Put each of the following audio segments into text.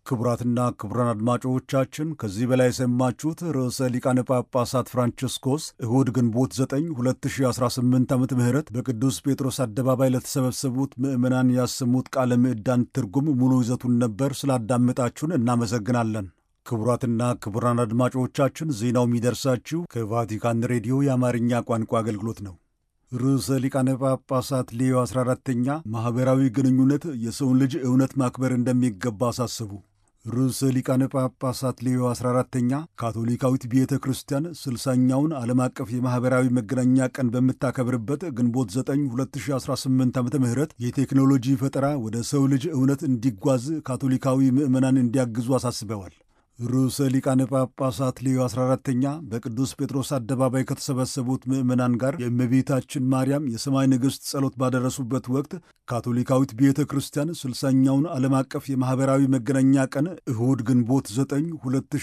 ክቡራትና ክቡራን አድማጮቻችን ከዚህ በላይ የሰማችሁት ርዕሰ ሊቃነ ጳጳሳት ፍራንቺስኮስ እሁድ ግንቦት 9 2018 ዓ ም በቅዱስ ጴጥሮስ አደባባይ ለተሰበሰቡት ምዕመናን ያሰሙት ቃለ ምዕዳን ትርጉም ሙሉ ይዘቱን ነበር። ስላዳመጣችሁን እናመሰግናለን። ክቡራትና ክቡራን አድማጮቻችን ዜናው የሚደርሳችሁ ከቫቲካን ሬዲዮ የአማርኛ ቋንቋ አገልግሎት ነው። ርዕሰ ሊቃነ ጳጳሳት ሌዮ 14ተኛ ማኅበራዊ ግንኙነት የሰውን ልጅ እውነት ማክበር እንደሚገባ አሳሰቡ። ርዕሰ ሊቃነ ጳጳሳት ሌዮ 14ተኛ ካቶሊካዊት ቤተ ክርስቲያን ስልሳኛውን ዓለም አቀፍ የማኅበራዊ መገናኛ ቀን በምታከብርበት ግንቦት 9 2018 ዓ ም የቴክኖሎጂ ፈጠራ ወደ ሰው ልጅ እውነት እንዲጓዝ ካቶሊካዊ ምዕመናን እንዲያግዙ አሳስበዋል። ርዕሰ ሊቃነ ጳጳሳት ሌዮ 14ተኛ በቅዱስ ጴጥሮስ አደባባይ ከተሰበሰቡት ምዕመናን ጋር የእመቤታችን ማርያም የሰማይ ንግሥት ጸሎት ባደረሱበት ወቅት ካቶሊካዊት ቤተ ክርስቲያን ስልሳኛውን ዓለም አቀፍ የማኅበራዊ መገናኛ ቀን እሁድ ግንቦት 9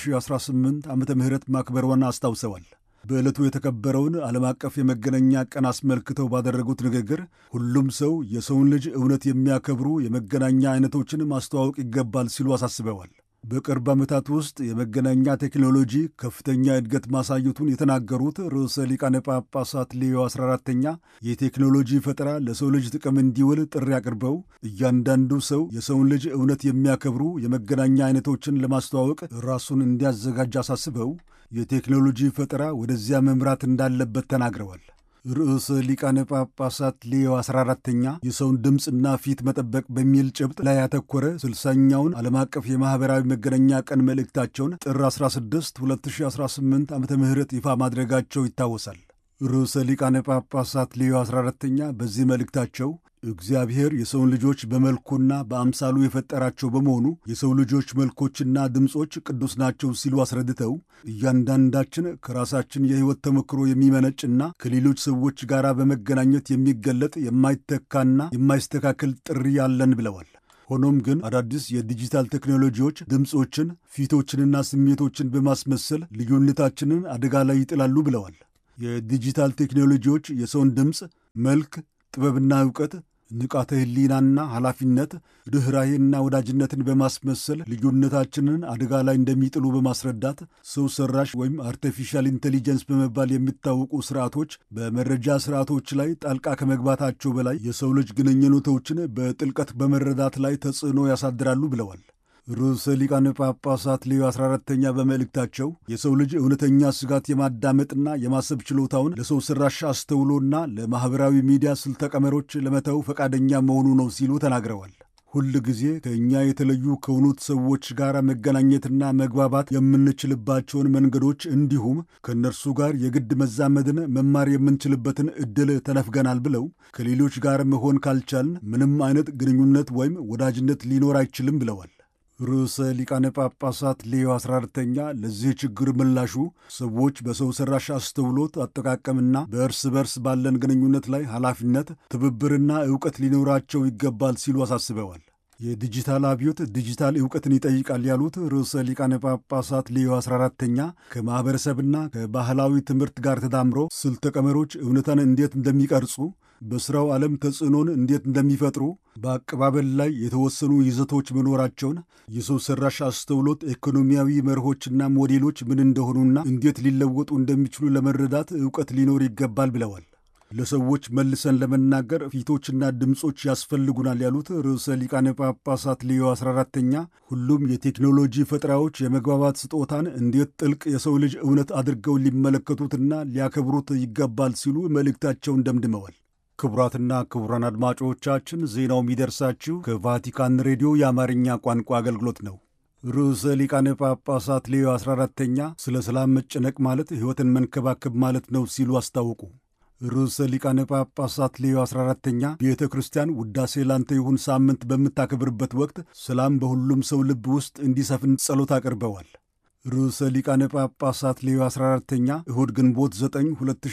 2018 ዓ ም ማክበሯን አስታውሰዋል። በዕለቱ የተከበረውን ዓለም አቀፍ የመገናኛ ቀን አስመልክተው ባደረጉት ንግግር ሁሉም ሰው የሰውን ልጅ እውነት የሚያከብሩ የመገናኛ አይነቶችን ማስተዋወቅ ይገባል ሲሉ አሳስበዋል። በቅርብ ዓመታት ውስጥ የመገናኛ ቴክኖሎጂ ከፍተኛ እድገት ማሳየቱን የተናገሩት ርዕሰ ሊቃነ ጳጳሳት ሌዮ 14ተኛ የቴክኖሎጂ ፈጠራ ለሰው ልጅ ጥቅም እንዲውል ጥሪ አቅርበው እያንዳንዱ ሰው የሰውን ልጅ እውነት የሚያከብሩ የመገናኛ አይነቶችን ለማስተዋወቅ ራሱን እንዲያዘጋጅ አሳስበው የቴክኖሎጂ ፈጠራ ወደዚያ መምራት እንዳለበት ተናግረዋል። ርዕሰ ሊቃነ ጳጳሳት ሌዮ 14ተኛ የሰውን ድምፅና ፊት መጠበቅ በሚል ጭብጥ ላይ ያተኮረ ስልሳኛውን ዓለም አቀፍ የማኅበራዊ መገናኛ ቀን መልእክታቸውን ጥር 16 2018 ዓ ም ይፋ ማድረጋቸው ይታወሳል። ርዕሰ ሊቃነ ጳጳሳት ሌዮ 14ተኛ በዚህ መልእክታቸው እግዚአብሔር የሰውን ልጆች በመልኩና በአምሳሉ የፈጠራቸው በመሆኑ የሰው ልጆች መልኮችና ድምፆች ቅዱስ ናቸው ሲሉ አስረድተው እያንዳንዳችን ከራሳችን የሕይወት ተሞክሮ የሚመነጭና ከሌሎች ሰዎች ጋር በመገናኘት የሚገለጥ የማይተካና የማይስተካከል ጥሪ ያለን ብለዋል። ሆኖም ግን አዳዲስ የዲጂታል ቴክኖሎጂዎች ድምፆችን፣ ፊቶችንና ስሜቶችን በማስመሰል ልዩነታችንን አደጋ ላይ ይጥላሉ ብለዋል። የዲጂታል ቴክኖሎጂዎች የሰውን ድምፅ፣ መልክ ጥበብና ዕውቀት፣ ንቃተ ሕሊናና ኃላፊነት፣ ርኅራሄና ወዳጅነትን በማስመሰል ልዩነታችንን አደጋ ላይ እንደሚጥሉ በማስረዳት ሰው ሰራሽ ወይም አርቲፊሻል ኢንቴሊጀንስ በመባል የሚታወቁ ስርዓቶች በመረጃ ስርዓቶች ላይ ጣልቃ ከመግባታቸው በላይ የሰው ልጅ ግንኙነቶችን በጥልቀት በመረዳት ላይ ተጽዕኖ ያሳድራሉ ብለዋል። ርዕሰ ሊቃነ ጳጳሳት ሌዮ 14ተኛ በመልእክታቸው የሰው ልጅ እውነተኛ ስጋት የማዳመጥና የማሰብ ችሎታውን ለሰው ሠራሽ አስተውሎና ለማኅበራዊ ሚዲያ ስልተ ቀመሮች ለመተው ፈቃደኛ መሆኑ ነው ሲሉ ተናግረዋል። ሁል ጊዜ ከእኛ የተለዩ ከሆኑት ሰዎች ጋር መገናኘትና መግባባት የምንችልባቸውን መንገዶች እንዲሁም ከእነርሱ ጋር የግድ መዛመድን መማር የምንችልበትን ዕድል ተነፍገናል ብለው ከሌሎች ጋር መሆን ካልቻልን ምንም አይነት ግንኙነት ወይም ወዳጅነት ሊኖር አይችልም ብለዋል። ርዕሰ ሊቃነ ጳጳሳት ሌዮ 14ተኛ ለዚህ ችግር ምላሹ ሰዎች በሰው ሠራሽ አስተውሎት አጠቃቀምና በእርስ በርስ ባለን ግንኙነት ላይ ኃላፊነት፣ ትብብርና ዕውቀት ሊኖራቸው ይገባል ሲሉ አሳስበዋል። የዲጂታል አብዮት ዲጂታል ዕውቀትን ይጠይቃል ያሉት ርዕሰ ሊቃነ ጳጳሳት ሌዮ 14ተኛ ከማኅበረሰብና ከባህላዊ ትምህርት ጋር ተዳምሮ ስልተ ቀመሮች እውነታን እንዴት እንደሚቀርጹ በሥራው ዓለም ተጽዕኖን እንዴት እንደሚፈጥሩ በአቀባበል ላይ የተወሰኑ ይዘቶች መኖራቸውን የሰው ሠራሽ አስተውሎት ኢኮኖሚያዊ መርሆችና ሞዴሎች ምን እንደሆኑና እንዴት ሊለወጡ እንደሚችሉ ለመረዳት ዕውቀት ሊኖር ይገባል ብለዋል። ለሰዎች መልሰን ለመናገር ፊቶችና ድምፆች ያስፈልጉናል ያሉት ርዕሰ ሊቃነ ጳጳሳት ሌዮ 14ተኛ ሁሉም የቴክኖሎጂ ፈጠራዎች የመግባባት ስጦታን እንዴት ጥልቅ የሰው ልጅ እውነት አድርገው ሊመለከቱትና ሊያከብሩት ይገባል ሲሉ መልእክታቸውን ደምድመዋል። ክቡራትና ክቡራን አድማጮቻችን ዜናው የሚደርሳችሁ ከቫቲካን ሬዲዮ የአማርኛ ቋንቋ አገልግሎት ነው። ርዕሰ ሊቃነ ጳጳሳት ሌዮ 14ተኛ ስለ ሰላም መጨነቅ ማለት ሕይወትን መንከባከብ ማለት ነው ሲሉ አስታወቁ። ርዕሰ ሊቃነ ጳጳሳት ሌዮ 14ተኛ ቤተ ክርስቲያን ውዳሴ ላንተ ይሁን ሳምንት በምታከብርበት ወቅት ሰላም በሁሉም ሰው ልብ ውስጥ እንዲሰፍን ጸሎት አቅርበዋል። ርዕሰ ሊቃነ ጳጳሳት ሌዮ 14ተኛ እሁድ ግንቦት 9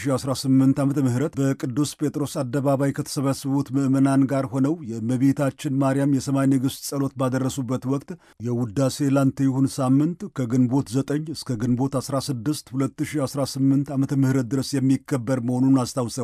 2018 ዓ ም በቅዱስ ጴጥሮስ አደባባይ ከተሰበሰቡት ምዕመናን ጋር ሆነው የእመቤታችን ማርያም የሰማይ ንግሥት ጸሎት ባደረሱበት ወቅት የውዳሴ ላንተ ይሁን ሳምንት ከግንቦት 9 እስከ ግንቦት 16 2018 ዓ ም ድረስ የሚከበር መሆኑን አስታውሰዋል።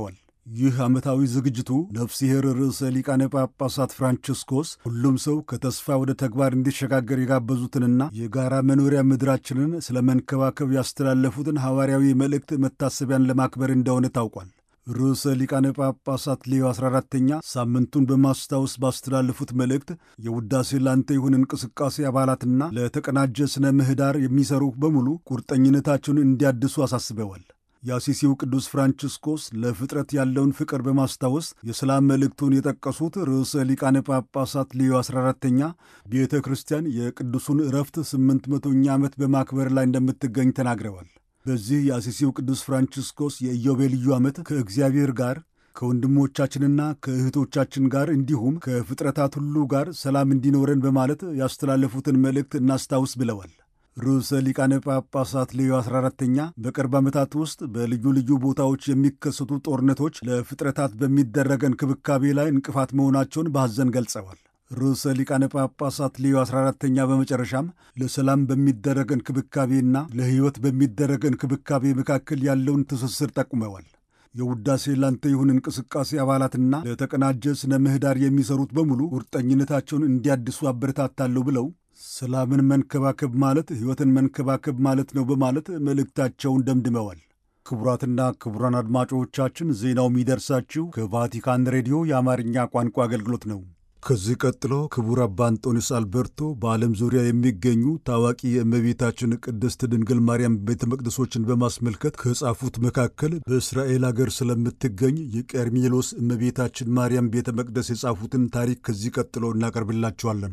ይህ ዓመታዊ ዝግጅቱ ነፍሲሔር ርዕሰ ሊቃነ ጳጳሳት ፍራንቺስኮስ ሁሉም ሰው ከተስፋ ወደ ተግባር እንዲሸጋገር የጋበዙትንና የጋራ መኖሪያ ምድራችንን ስለ መንከባከብ ያስተላለፉትን ሐዋርያዊ መልእክት መታሰቢያን ለማክበር እንደሆነ ታውቋል። ርዕሰ ሊቃነ ጳጳሳት ሌዮ 14ተኛ ሳምንቱን በማስታወስ ባስተላለፉት መልእክት የውዳሴ ላንተ ይሁን እንቅስቃሴ አባላትና ለተቀናጀ ሥነ ምህዳር የሚሰሩ በሙሉ ቁርጠኝነታቸውን እንዲያድሱ አሳስበዋል። የአሲሲው ቅዱስ ፍራንቺስኮስ ለፍጥረት ያለውን ፍቅር በማስታወስ የሰላም መልእክቱን የጠቀሱት ርዕሰ ሊቃነ ጳጳሳት ሌዮ 14ተኛ ቤተ ክርስቲያን የቅዱሱን ዕረፍት ስምንት መቶኛ ዓመት በማክበር ላይ እንደምትገኝ ተናግረዋል። በዚህ የአሲሲው ቅዱስ ፍራንቺስኮስ የኢዮቤልዩ ዓመት ከእግዚአብሔር ጋር ከወንድሞቻችንና ከእህቶቻችን ጋር እንዲሁም ከፍጥረታት ሁሉ ጋር ሰላም እንዲኖረን በማለት ያስተላለፉትን መልእክት እናስታውስ ብለዋል። ርዕሰ ሊቃነ ጳጳሳት ሌዮ 14ተኛ በቅርብ ዓመታት ውስጥ በልዩ ልዩ ቦታዎች የሚከሰቱ ጦርነቶች ለፍጥረታት በሚደረግ እንክብካቤ ላይ እንቅፋት መሆናቸውን በሐዘን ገልጸዋል። ርዕሰ ሊቃነ ጳጳሳት ሌዮ 14ተኛ በመጨረሻም ለሰላም በሚደረግ እንክብካቤና ለሕይወት በሚደረግ እንክብካቤ መካከል ያለውን ትስስር ጠቁመዋል። የውዳሴ ላንተ ይሁን እንቅስቃሴ አባላትና ለተቀናጀ ሥነ ምህዳር የሚሰሩት በሙሉ ቁርጠኝነታቸውን እንዲያድሱ አበረታታለሁ ብለው ሰላምን መንከባከብ ማለት ሕይወትን መንከባከብ ማለት ነው በማለት መልእክታቸውን ደምድመዋል። ክቡራትና ክቡራን አድማጮቻችን ዜናው የሚደርሳችሁ ከቫቲካን ሬዲዮ የአማርኛ ቋንቋ አገልግሎት ነው። ከዚህ ቀጥሎ ክቡር አባ አንጦኒስ አልበርቶ በዓለም ዙሪያ የሚገኙ ታዋቂ የእመቤታችን ቅድስት ድንግል ማርያም ቤተ መቅደሶችን በማስመልከት ከጻፉት መካከል በእስራኤል አገር ስለምትገኝ የቀርሜሎስ እመቤታችን ማርያም ቤተ መቅደስ የጻፉትን ታሪክ ከዚህ ቀጥሎ እናቀርብላችኋለን።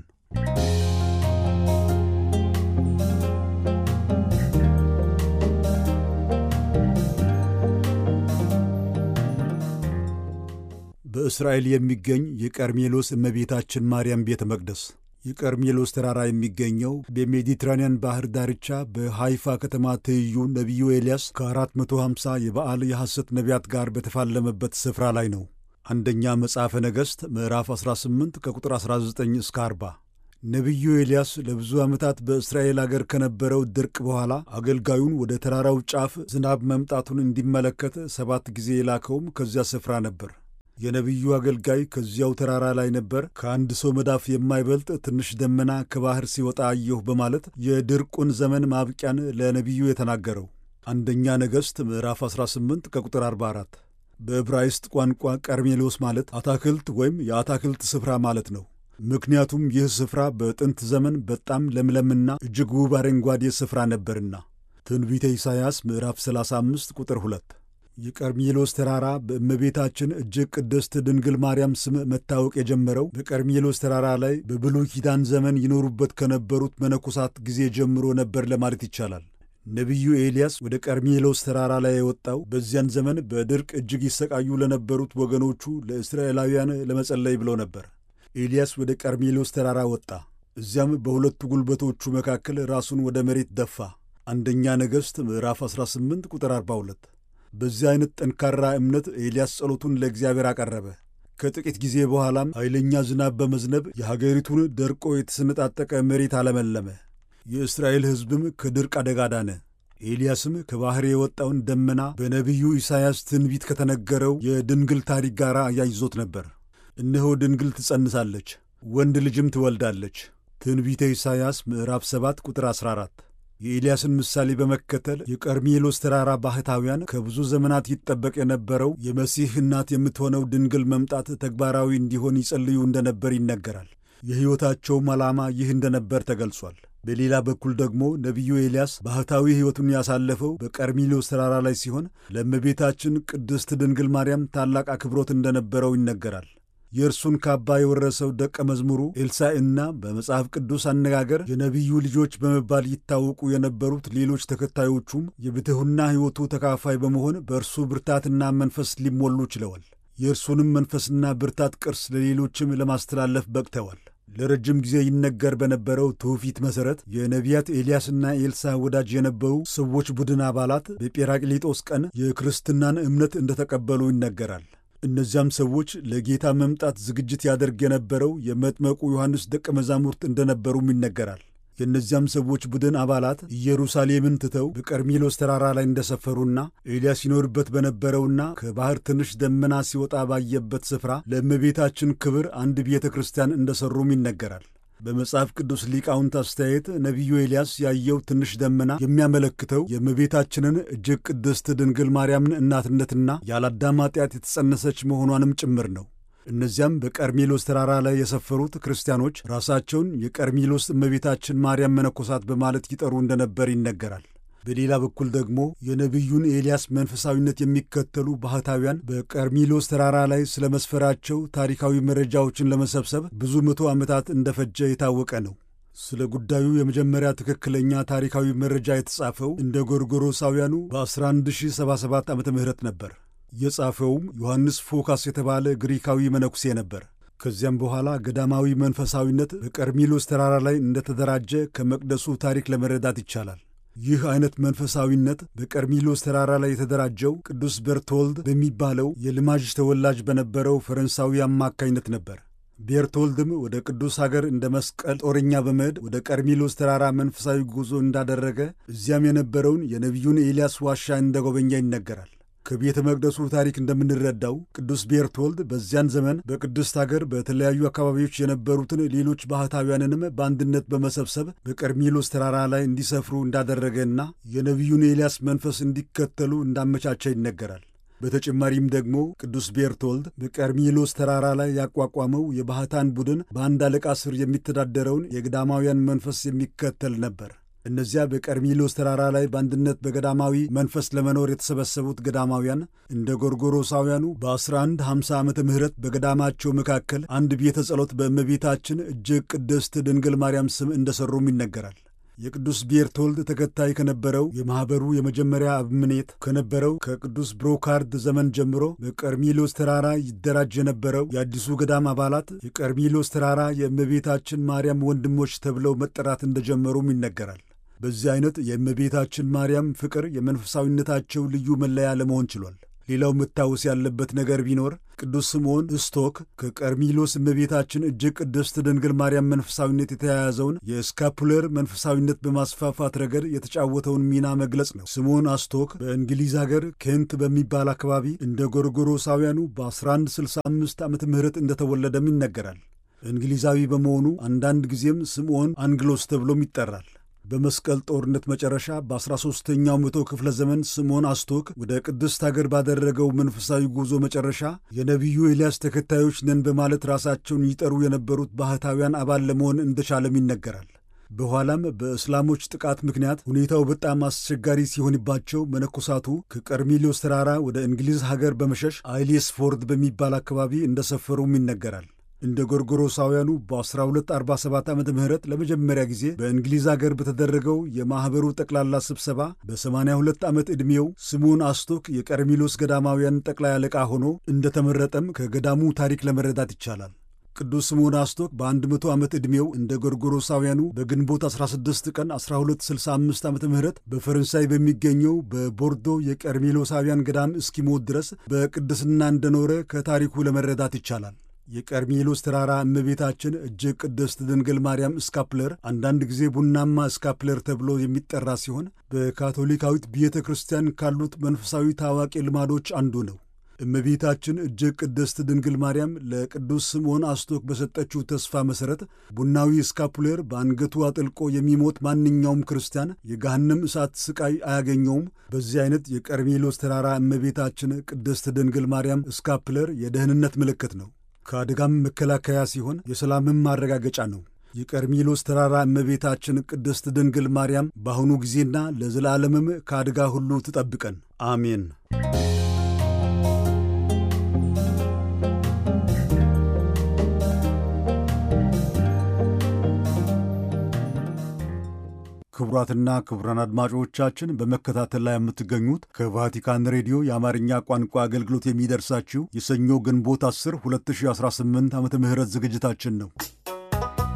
በእስራኤል የሚገኝ የቀርሜሎስ እመቤታችን ማርያም ቤተ መቅደስ የቀርሜሎስ ተራራ የሚገኘው በሜዲትራንያን ባህር ዳርቻ በሃይፋ ከተማ ትይዩ ነቢዩ ኤልያስ ከ450 የበዓል የሐሰት ነቢያት ጋር በተፋለመበት ስፍራ ላይ ነው። አንደኛ መጽሐፈ ነገሥት ምዕራፍ 18 ከቁጥር 19 እስከ 40። ነቢዩ ኤልያስ ለብዙ ዓመታት በእስራኤል አገር ከነበረው ድርቅ በኋላ አገልጋዩን ወደ ተራራው ጫፍ ዝናብ መምጣቱን እንዲመለከት ሰባት ጊዜ የላከውም ከዚያ ስፍራ ነበር። የነቢዩ አገልጋይ ከዚያው ተራራ ላይ ነበር። ከአንድ ሰው መዳፍ የማይበልጥ ትንሽ ደመና ከባሕር ሲወጣ አየሁ በማለት የድርቁን ዘመን ማብቂያን ለነቢዩ የተናገረው አንደኛ ነገሥት ምዕራፍ 18 ከቁጥር 44። በዕብራይስጥ ቋንቋ ቀርሜሎስ ማለት አታክልት ወይም የአታክልት ስፍራ ማለት ነው። ምክንያቱም ይህ ስፍራ በጥንት ዘመን በጣም ለምለምና እጅግ ውብ አረንጓዴ ስፍራ ነበርና። ትንቢተ ኢሳይያስ ምዕራፍ 35 ቁጥር 2 የቀርሜሎስ ተራራ በእመቤታችን እጅግ ቅድስት ድንግል ማርያም ስም መታወቅ የጀመረው በቀርሜሎስ ተራራ ላይ በብሉይ ኪዳን ዘመን ይኖሩበት ከነበሩት መነኮሳት ጊዜ ጀምሮ ነበር ለማለት ይቻላል። ነቢዩ ኤልያስ ወደ ቀርሜሎስ ተራራ ላይ የወጣው በዚያን ዘመን በድርቅ እጅግ ይሰቃዩ ለነበሩት ወገኖቹ ለእስራኤላውያን ለመጸለይ ብሎ ነበር። ኤልያስ ወደ ቀርሜሎስ ተራራ ወጣ። እዚያም በሁለቱ ጉልበቶቹ መካከል ራሱን ወደ መሬት ደፋ። አንደኛ ነገሥት ምዕራፍ 18 ቁጥር 42 በዚህ አይነት ጠንካራ እምነት ኤልያስ ጸሎቱን ለእግዚአብሔር አቀረበ። ከጥቂት ጊዜ በኋላም ኃይለኛ ዝናብ በመዝነብ የሀገሪቱን ደርቆ የተሰነጣጠቀ መሬት አለመለመ። የእስራኤል ሕዝብም ከድርቅ አደጋ ዳነ። ኤልያስም ከባሕር የወጣውን ደመና በነቢዩ ኢሳይያስ ትንቢት ከተነገረው የድንግል ታሪክ ጋር አያይዞት ነበር። እነሆ ድንግል ትጸንሳለች፣ ወንድ ልጅም ትወልዳለች። ትንቢተ ኢሳይያስ ምዕራፍ 7 ቁጥር 14 የኤልያስን ምሳሌ በመከተል የቀርሜሎስ ተራራ ባህታውያን ከብዙ ዘመናት ይጠበቅ የነበረው የመሲህ እናት የምትሆነው ድንግል መምጣት ተግባራዊ እንዲሆን ይጸልዩ እንደነበር ይነገራል። የሕይወታቸውም ዓላማ ይህ እንደነበር ተገልጿል። በሌላ በኩል ደግሞ ነቢዩ ኤልያስ ባህታዊ ሕይወቱን ያሳለፈው በቀርሜሎስ ተራራ ላይ ሲሆን ለእመቤታችን ቅድስት ድንግል ማርያም ታላቅ አክብሮት እንደነበረው ይነገራል። የእርሱን ካባ የወረሰው ደቀ መዝሙሩ ኤልሳዕና በመጽሐፍ ቅዱስ አነጋገር የነቢዩ ልጆች በመባል ይታወቁ የነበሩት ሌሎች ተከታዮቹም የብትሑና ሕይወቱ ተካፋይ በመሆን በእርሱ ብርታትና መንፈስ ሊሞሉ ችለዋል። የእርሱንም መንፈስና ብርታት ቅርስ ለሌሎችም ለማስተላለፍ በቅተዋል። ለረጅም ጊዜ ይነገር በነበረው ትውፊት መሠረት የነቢያት ኤልያስና ኤልሳ ወዳጅ የነበሩ ሰዎች ቡድን አባላት በጴራቅሊጦስ ቀን የክርስትናን እምነት እንደተቀበሉ ይነገራል። እነዚያም ሰዎች ለጌታ መምጣት ዝግጅት ያደርግ የነበረው የመጥመቁ ዮሐንስ ደቀ መዛሙርት እንደነበሩም ይነገራል። የእነዚያም ሰዎች ቡድን አባላት ኢየሩሳሌምን ትተው በቀርሜሎስ ተራራ ላይ እንደሰፈሩና ኤልያስ ይኖርበት በነበረውና ከባሕር ትንሽ ደመና ሲወጣ ባየበት ስፍራ ለእመቤታችን ክብር አንድ ቤተ ክርስቲያን እንደሠሩም ይነገራል። በመጽሐፍ ቅዱስ ሊቃውንት አስተያየት ነቢዩ ኤልያስ ያየው ትንሽ ደመና የሚያመለክተው የእመቤታችንን እጅግ ቅድስት ድንግል ማርያምን እናትነትና ያለአዳም ኃጢአት የተጸነሰች መሆኗንም ጭምር ነው። እነዚያም በቀርሜሎስ ተራራ ላይ የሰፈሩት ክርስቲያኖች ራሳቸውን የቀርሜሎስ እመቤታችን ማርያም መነኮሳት በማለት ይጠሩ እንደነበር ይነገራል። በሌላ በኩል ደግሞ የነቢዩን ኤልያስ መንፈሳዊነት የሚከተሉ ባህታውያን በቀርሜሎስ ተራራ ላይ ስለ መስፈራቸው ታሪካዊ መረጃዎችን ለመሰብሰብ ብዙ መቶ ዓመታት እንደፈጀ የታወቀ ነው። ስለ ጉዳዩ የመጀመሪያ ትክክለኛ ታሪካዊ መረጃ የተጻፈው እንደ ጎርጎሮሳውያኑ በ1177 ዓ ም ነበር። የጻፈውም ዮሐንስ ፎካስ የተባለ ግሪካዊ መነኩሴ ነበር። ከዚያም በኋላ ገዳማዊ መንፈሳዊነት በቀርሜሎስ ተራራ ላይ እንደተደራጀ ከመቅደሱ ታሪክ ለመረዳት ይቻላል። ይህ አይነት መንፈሳዊነት በቀርሜሎስ ተራራ ላይ የተደራጀው ቅዱስ ቤርቶልድ በሚባለው የልማዥ ተወላጅ በነበረው ፈረንሳዊ አማካኝነት ነበር። ቤርቶልድም ወደ ቅዱስ ሀገር እንደ መስቀል ጦረኛ በመሄድ ወደ ቀርሜሎስ ተራራ መንፈሳዊ ጉዞ እንዳደረገ እዚያም የነበረውን የነቢዩን ኤልያስ ዋሻ እንደጎበኛ ይነገራል። ከቤተ መቅደሱ ታሪክ እንደምንረዳው ቅዱስ ቤርቶልድ በዚያን ዘመን በቅድስት አገር በተለያዩ አካባቢዎች የነበሩትን ሌሎች ባህታውያንንም በአንድነት በመሰብሰብ በቀርሜሎስ ተራራ ላይ እንዲሰፍሩ እንዳደረገና የነቢዩን ኤልያስ መንፈስ እንዲከተሉ እንዳመቻቸ ይነገራል። በተጨማሪም ደግሞ ቅዱስ ቤርቶልድ በቀርሜሎስ ተራራ ላይ ያቋቋመው የባህታን ቡድን በአንድ አለቃ ስር የሚተዳደረውን የገዳማውያን መንፈስ የሚከተል ነበር። እነዚያ በቀርሜሎስ ተራራ ላይ በአንድነት በገዳማዊ መንፈስ ለመኖር የተሰበሰቡት ገዳማውያን እንደ ጎርጎሮሳውያኑ በ1150 ዓመተ ምህረት በገዳማቸው መካከል አንድ ቤተ ጸሎት በእመቤታችን እጅግ ቅድስት ድንግል ማርያም ስም እንደሠሩም ይነገራል። የቅዱስ ቤርቶልድ ተከታይ ከነበረው የማኅበሩ የመጀመሪያ አበምኔት ከነበረው ከቅዱስ ብሮካርድ ዘመን ጀምሮ በቀርሜሎስ ተራራ ይደራጅ የነበረው የአዲሱ ገዳም አባላት የቀርሜሎስ ተራራ የእመቤታችን ማርያም ወንድሞች ተብለው መጠራት እንደጀመሩም ይነገራል። በዚህ አይነት የእመቤታችን ማርያም ፍቅር የመንፈሳዊነታቸው ልዩ መለያ ለመሆን ችሏል። ሌላው መታወስ ያለበት ነገር ቢኖር ቅዱስ ስምዖን እስቶክ ከቀርሜሎስ እመቤታችን እጅግ ቅድስት ድንግል ማርያም መንፈሳዊነት የተያያዘውን የስካፑለር መንፈሳዊነት በማስፋፋት ረገድ የተጫወተውን ሚና መግለጽ ነው። ስምዖን አስቶክ በእንግሊዝ ሀገር ኬንት በሚባል አካባቢ እንደ ጎርጎሮሳውያኑ በ1165 ዓመተ ምህረት እንደተወለደም ይነገራል። እንግሊዛዊ በመሆኑ አንዳንድ ጊዜም ስምዖን አንግሎስ ተብሎም ይጠራል። በመስቀል ጦርነት መጨረሻ በ13ኛው መቶ ክፍለ ዘመን ስምዖን አስቶክ ወደ ቅድስት አገር ባደረገው መንፈሳዊ ጉዞ መጨረሻ የነቢዩ ኤልያስ ተከታዮች ነን በማለት ራሳቸውን ይጠሩ የነበሩት ባህታውያን አባል ለመሆን እንደቻለም ይነገራል። በኋላም በእስላሞች ጥቃት ምክንያት ሁኔታው በጣም አስቸጋሪ ሲሆንባቸው መነኮሳቱ ከቀርሜሎስ ተራራ ወደ እንግሊዝ ሀገር በመሸሽ አይሌስፎርድ በሚባል አካባቢ እንደሰፈሩም ይነገራል። እንደ ጎርጎሮሳውያኑ በ1247 ዓ ም ለመጀመሪያ ጊዜ በእንግሊዝ አገር በተደረገው የማኅበሩ ጠቅላላ ስብሰባ በ82 ዓመት ዕድሜው ስምዖን አስቶክ የቀርሜሎስ ገዳማውያን ጠቅላይ አለቃ ሆኖ እንደተመረጠም ከገዳሙ ታሪክ ለመረዳት ይቻላል። ቅዱስ ስምዖን አስቶክ በ100 ዓመት ዕድሜው እንደ ጎርጎሮሳውያኑ በግንቦት 16 ቀን 1265 ዓ ም በፈረንሳይ በሚገኘው በቦርዶ የቀርሜሎሳውያን ገዳም እስኪሞት ድረስ በቅድስና እንደኖረ ከታሪኩ ለመረዳት ይቻላል። የቀርሜሎስ ተራራ እመቤታችን እጅግ ቅድስት ድንግል ማርያም ስካፕለር አንዳንድ ጊዜ ቡናማ ስካፕለር ተብሎ የሚጠራ ሲሆን በካቶሊካዊት ቤተ ክርስቲያን ካሉት መንፈሳዊ ታዋቂ ልማዶች አንዱ ነው። እመቤታችን እጅግ ቅድስት ድንግል ማርያም ለቅዱስ ስምዖን አስቶክ በሰጠችው ተስፋ መሠረት ቡናዊ ስካፑሌር በአንገቱ አጥልቆ የሚሞት ማንኛውም ክርስቲያን የገሃነም እሳት ስቃይ አያገኘውም። በዚህ አይነት የቀርሜሎስ ተራራ እመቤታችን ቅድስት ድንግል ማርያም ስካፕለር የደህንነት ምልክት ነው። ከአደጋም መከላከያ ሲሆን የሰላምም ማረጋገጫ ነው። የቀርሜሎስ ተራራ እመቤታችን ቅድስት ድንግል ማርያም በአሁኑ ጊዜና ለዘላለምም ከአደጋ ሁሉ ትጠብቀን፣ አሜን። ክቡራትና ክቡራን አድማጮቻችን በመከታተል ላይ የምትገኙት ከቫቲካን ሬዲዮ የአማርኛ ቋንቋ አገልግሎት የሚደርሳችሁ የሰኞ ግንቦት 10 2018 ዓ ም ዝግጅታችን ነው።